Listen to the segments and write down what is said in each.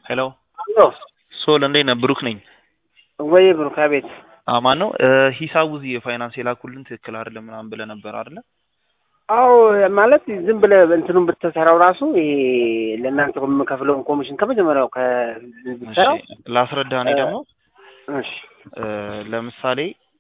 ሄሎ አሎ ሶል እንዴት ነህ? ብሩክ ነኝ። ወይ ብሩክ፣ አቤት። አማን ነው። ሂሳቡ እዚህ የፋይናንስ የላኩልን ትክክል አይደለም ምናምን ብለህ ነበር አይደለ? አዎ ማለት ዝም ብለህ እንትኑን ብትሰራው ራሱ ይሄ ለእናንተ የምከፍለውን ኮሚሽን ከመጀመሪያው ከብትሰራው እሺ ላስረዳ። እኔ ደግሞ እሺ እ ለምሳሌ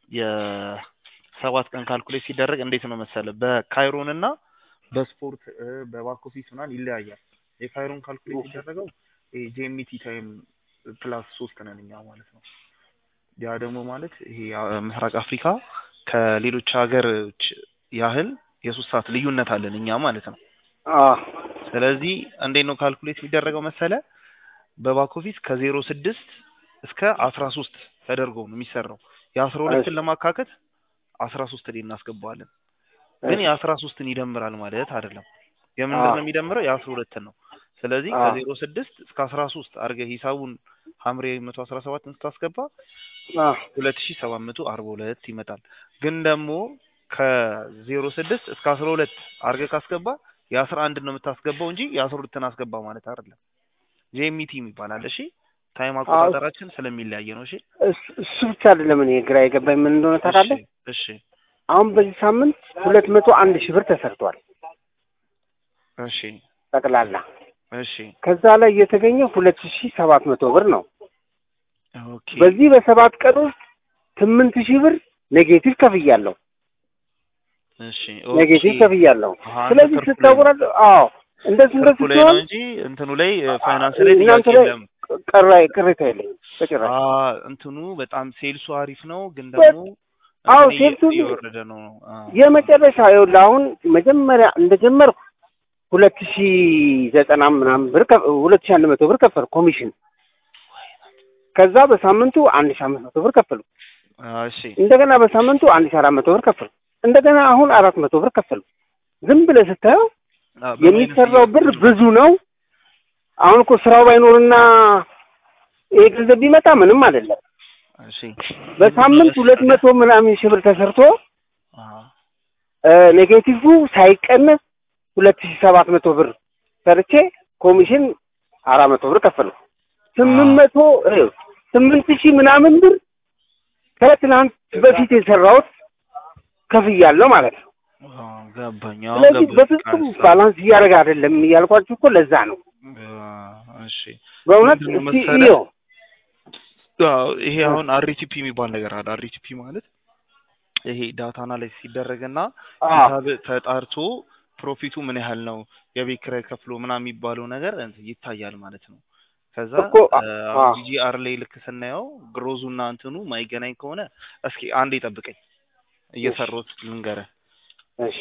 የሰባት ቀን ካልኩሌት ሲደረግ እንዴት ነው መሰለህ በካይሮን እና በስፖርት እ በባክ ኦፊስ ምናምን ይለያያል። የካይሮን ካልኩሌት ሲደረገው ይሄ ጄሚቲ ታይም ፕላስ ሶስት ነን እኛ ማለት ነው። ያ ደግሞ ማለት ይሄ አ- ምስራቅ አፍሪካ ከሌሎች ሀገሮች ያህል የሶስት ሰዓት ልዩነት አለን እኛ ማለት ነው። አዎ ስለዚህ እንዴት ነው ካልኩሌት የሚደረገው መሰለ በባክ ኦፊስ ከዜሮ ስድስት እስከ አስራ ሶስት ተደርጎ ነው የሚሰራው። የአስራ ሁለትን ለማካከት አስራ ሶስት ላይ እናስገባዋለን። ግን የአስራ ሶስትን ይደምራል ማለት አይደለም። የምንድን ነው የሚደምረው? የአስራ ሁለትን ነው። ስለዚህ አዎ። ከዜሮ ስድስት እስከ አስራ ሶስት አድርገህ ሂሳቡን ሐምሬ መቶ አስራ ሰባትን ስታስገባ አዎ ሁለት ሺ ሰባት መቶ አርባ ሁለት ይመጣል። ግን ደግሞ ከዜሮ ስድስት እስከ አስራ ሁለት አድርገህ ካስገባ የአስራ አንድ ነው የምታስገባው እንጂ የአስራ ሁለትን አስገባ ማለት አይደለም። ጄሚቲ ይባላል። እሺ ታይም አቆጣጠራችን ስለሚለያየ ነው። እሺ እሱ- እሱ ብቻ አይደለም እኔ ግራ የገባኝ ምን እንደሆነ ታውቃለህ? እሺ አሁን በዚህ ሳምንት ሁለት መቶ አንድ ሺህ ብር ተሰርቷል እሺ ጠቅላላ። እሺ ከዛ ላይ የተገኘ ሁለት ሺህ ሰባት መቶ ብር ነው። ኦኬ በዚህ በሰባት ቀን ውስጥ ስምንት ሺህ ብር ኔጌቲቭ ከፍያለሁ እሺ ኔጌቲቭ ከፍያለሁ። አሃ፣ ስለዚህ ትርፉ ላይ ነው። ስታወራል አዎ እንደዚህ ትርፉ እንደዚህ ላይ ነው ሲሆን እንጂ እንትኑ ላይ ፋይናንስ ላይ ጥያቄ እናንተ ላይ የለም። ቀራ ቅሬታ የለኝም በጭራሽ። አ እንትኑ በጣም ሴልሱ አሪፍ ነው፣ ግን ደግሞ አዎ፣ እንትን እየ- ሴልሱ- እየወረደ ነው። አ፣ የመጨረሻ ይኸውልህ አሁን መጀመሪያ እንደጀመርኩ ሁለት ሺ ዘጠና ምናምን ብር ከ- ሁለት ሺ አንድ መቶ ብር ከፈል ኮሚሽን። ከዛ በሳምንቱ አንድ ሺ አምስት መቶ ብር ከፈሉ። አ፣ እሺ እንደገና በሳምንቱ አንድ ሺ አራት መቶ ብር ከፈሉ። እንደገና አሁን አራት መቶ ብር ከፈሉ። ዝም ብለህ ስታየው አ፣ በምን አይነት የሚሰራው ብር እየ- ብዙ ነው። አሁን እኮ ስራው ባይኖርና ይሄ ገንዘብ ቢመጣ ምንም አይደለም። እሺ በሳምንት ሁለት መቶ ምናምን ሺህ ብር ተሰርቶ አ፣ እ ኔጌቲቭ ሳይቀነስ ሁለት ሺህ ሰባት መቶ ብር ሰርቼ ኮሚሽን አራት መቶ ብር ከፈሉ። ስምንት መቶ እ ስምንት ሺህ ምናምን ብር ከትናንት በፊት የሰራሁት ከፍያለሁ ማለት ነው። አ፣ ገባኝ። አሁን ስለዚህ ገባኝ። በፍጹም ቀስ- ባላንስ እያደረገ አይደለም እያልኳችሁ እኮ ለዛ ነው። አ፣ እሺ በእውነት ምንድን ነው እስቲ መሰለህ? እየው አዎ፣ ይሄ አሁን አርቲፒ የሚባል ነገር አለ። አርቲፒ ማለት ይሄ ዳታ አናላይዝ ሲደረግና አዎ ሂሳብ ተጣርቶ ፕሮፊቱ ምን ያህል ነው የቤት ኪራይ ከፍሎ ምናምን የሚባለው ነገር እንትን ይታያል ማለት ነው። ከዛ እኮ አ- አ- ጂጂአር ላይ ልክ ስናየው ግሮዙና እንትኑ ማይገናኝ ከሆነ እስኪ አንዴ ጠብቀኝ እየሰሩት ልንገርህ። እሺ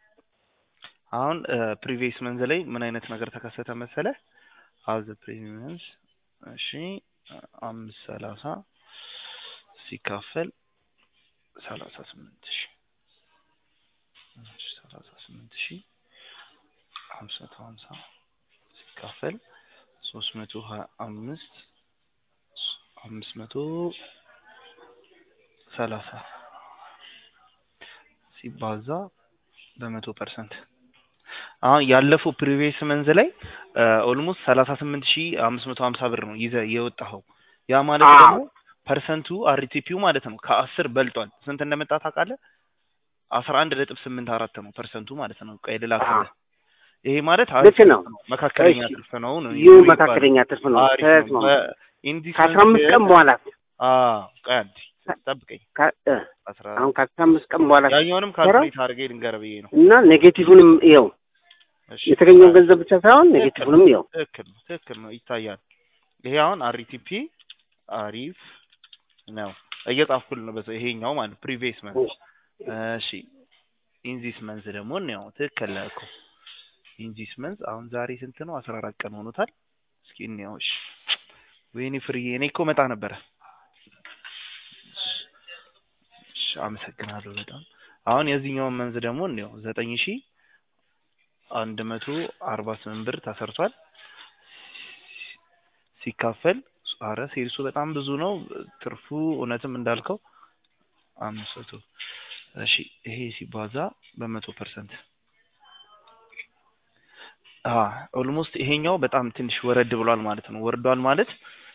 አሁን ፕሪቪየስ መንዝ ላይ ምን አይነት ነገር ተከሰተ መሰለህ? አዘ ፕሪቪየስ እሺ አምስት ሰላሳ ሲካፈል ሰላሳ ስምንት ሺ ሰላሳ ስምንት ሺ ሀምሳ መቶ ሀምሳ ሲካፈል ሶስት መቶ ሀያ አምስት አምስት መቶ ሰላሳ ሲባዛ በመቶ ፐርሰንት አሁን ያለፈው ፕሪቪየስ መንዝ ላይ ኦልሞስት ሰላሳ ስምንት ሺ አምስት መቶ ሀምሳ ብር ነው ይዘህ የወጣኸው። ያ ማለት አዎ። ደግሞ ፐርሰንቱ አርቲፒው ማለት ነው ከአስር በልጧል። ስንት እንደመጣ ታውቃለህ? አስራ አንድ ነጥብ ስምንት አራት ነው ፐርሰንቱ ማለት ነው። ቆይ ልላክልህ። ይሄ ማለት አሪፍ ልክ ነው። ትርፍ መካከለኛ እሺ። ትርፍ ነው ነው ይህ የሚባለው። መካከለኛ ትርፍ ነው። አሪፍ ነው። ተስማማ። በኢንዲስ ከአስራ አምስት ቀን በኋላ አዎ፣ ቆይ አንዴ ጠብቀኝ። ከ- እ አስራ አሁን ከአስራ አምስት ቀን በኋላ ያኛውንም ሰራው ካልኩሌት አድርጌ ልንገርህ ብዬ ነው። እና ኔጌቲቭንም ይኸው እሺ የተገኘውን ገንዘብ ብቻ ሳይሆን ኔጌቲቭንም ይኸው ትክክል ነው፣ ትክክል ነው፣ ይታያል። ይሄ አሁን አሪቲፒ አሪፍ ነው እየጻፍኩልህ ነው። በሰ ይሄኛው ማለት ፕሪቪየስ መንዝ። እሺ ኢንዚስ መንዝ ደግሞ ነው ትክክል ነህ እኮ ኢንዚስ መንዝ አሁን ዛሬ ስንት ነው? አስራ አራት ቀን ሆኖታል። እስኪ እንየው። እሺ ወይኔ ፍርዬ፣ እኔ እኮ መጣ ነበረ። እሺ አመሰግናለሁ በጣም። አሁን የዚህኛውን መንዝ ደግሞ እንየው ዘጠኝ ሺ አንድ መቶ አርባ ስምንት ብር ተሰርቷል። ሲካፈል አረ ሴልሱ በጣም ብዙ ነው። ትርፉ እውነትም እንዳልከው አምስት መቶ እሺ ይሄ ሲባዛ በመቶ ፐርሰንት ኦልሞስት ይሄኛው በጣም ትንሽ ወረድ ብሏል ማለት ነው። ወርዷል ማለት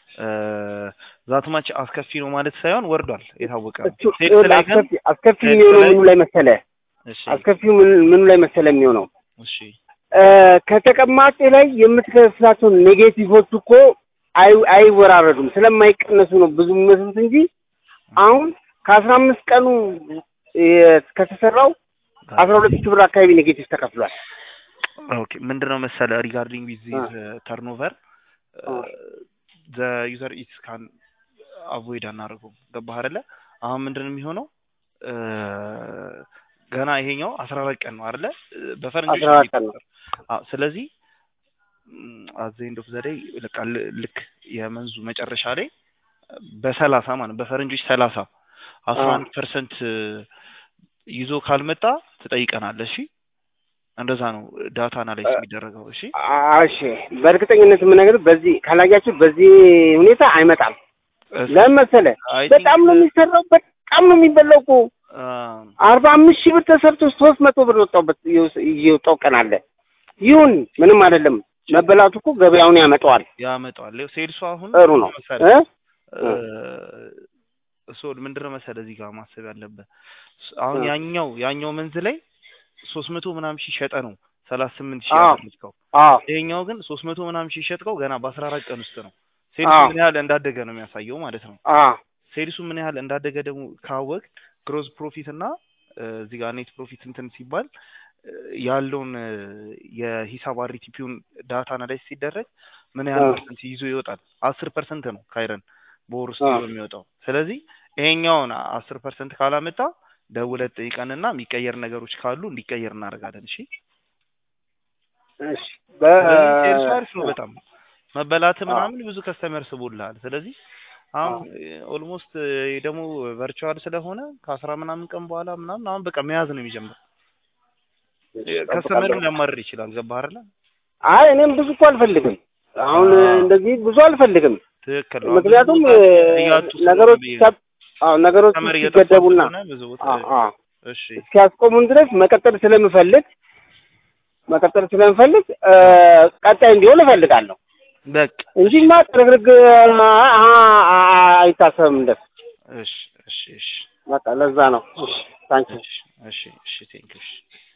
ዛትማች አስከፊ ነው ማለት ሳይሆን ወርዷል፣ የታወቀ ነው። እሱ- ሴልስ ላይ ግን አስከፊ አስከፊ ሴልስ የሚሆነው ላይ- ምኑ ላይ መሰለ? እሺ አስከፊው ምን- ምኑ ላይ መሰለ የሚሆነው እሺ እ፣ ከተቀማጭ ላይ የምትከፍላቸው ኔጌቲቮች እኮ አይ- አይወራረዱም ስለማይቀነሱ ነው ብዙ የሚመስሉት እንጂ አሁን ከአስራ አምስት ቀኑ የ- ከተሰራው አስራ ሁለት ሺህ ብር አካባቢ ኔጌቲቭ ተከፍሏል። ኦኬ ምንድነው መሰለ ሪጋርዲንግ ዊዝ አ። ዚስ ተርኖቨር አ። ዘ ዩዘር ኢትስ ካን አቮይድ አናደርገውም። ገባህ አይደለ? አሁን ምንድን ነው የሚሆነው እ፣ ገና ይሄኛው አስራ አራት ቀን ነው አይደለ? በፈረንጆች 14 ቀን ነው። አዎ ስለዚህ አዘ ኤንድ ኦፍ ዘ ዴይ ልክ አል- ልክ የመንዙ መጨረሻ ላይ በሰላሳ ማለት በፈረንጆች ሰላሳ አስራ አንድ ፐርሰንት ይዞ ካልመጣ ትጠይቀናለህ። እሺ እንደዛ ነው ዳታ አናላይዝ የሚደረገው። እሺ አ- እሺ በእርግጠኝነት የምነግርህ በዚህ ካላያችሁ በዚህ ሁኔታ አይመጣም። ለምን መሰለህ? I በጣም think- ነው የሚሰራው፣ በጣም ነው የሚበላው እኮ አ፣ አርባ አምስት ሺህ ብር ተሰርቶ ሶስት መቶ ብር የወጣበት የወጣው ቀን አለ። ይሁን ምንም አይደለም። መበላቱ እኮ ገበያውን ያመጣዋል። ያመጣዋል። ይኸው ሴልሱ አሁን ጥሩ ነው መሰለህ እ? እሱ ምንድን ነው መሰለህ እዚህ ጋር ማሰብ ያለብህ አሁን እ። ያኛው ያኛው መንዝ ላይ ሶስት መቶ ምናምን ሺህ ሸጠ ነው ሰላሳ ስምንት ሺህ አዎ። ያደረግከው አዎ ይሄኛው ግን ሶስት መቶ ምናምን ሺህ ሸጥከው ገና በአስራ አራት ቀን ውስጥ ነው። ሴልሱ አዎ። ምን ያህል እንዳደገ ነው የሚያሳየው ማለት ነው። አዎ ሴልሱ ምን ያህል እንዳደገ ደግሞ ካወቅ ግሮዝ ፕሮፊት እና እ፣ እዚህ ጋር ኔት ፕሮፊት እንትን ሲባል እ፣ ያለውን እ፣ የሂሳብ አሪቲፒውን ዳታ አናላይዝ ሲደረግ ምን ያህል አዎ። ፐርሰንት ይዞ ይወጣል? አስር ፐርሰንት ነው ካይረን በወር ውስጥ አዎ። ይዞ የሚወጣው። ስለዚህ ይሄኛውን አስር ፐርሰንት ካላመጣ ደውለህ ጠይቀንና የሚቀየር ነገሮች ካሉ እንዲቀየር እናደርጋለን። እሺ እሺ ስለዚህ ሴልሱ አሪፍ ነው በ በጣም መበላት አዎ። ምናምን ብዙ ከስተመር ስቦልሃል። ስለዚህ አሁን ኦልሞስት ደግሞ ቨርቹዋል ስለሆነ ከአስራ ምናምን ቀን በኋላ ምናምን አሁን በቃ መያዝ ነው የሚጀምረው። ከስተመርም ሊያማርር ይችላል። ገባህ አይደለ? አይ እኔም ብዙ እኮ አልፈልግም። አሁን አዎ። እንደዚህ ብዙ አልፈልግም። ትክክል ነው። ምክንያቱም ብዙ ቦታ እያጡ ስለሆነ ነገሮች ብዬ ነው። ሲያብ- አዎ ነገሮች ከስተመር እየጠፋ ሲገደቡና ስለሆነ ብዙ ቦታ አዎ አዎ እሺ እስኪያስቆሙን ድረስ መቀጠል ስለምፈልግ መቀጠል ስለምፈልግ እ፣ ቀጣይ እንዲሆን እፈልጋለሁ በቃ እንጂማ ጥርግርግ አ- አ- አይታሰብም። እንደሱ እሺ እሺ እሺ በቃ ለዛ ነው። እሺ ታንኪ እሺ እሺ እሺ ቴንክ እሺ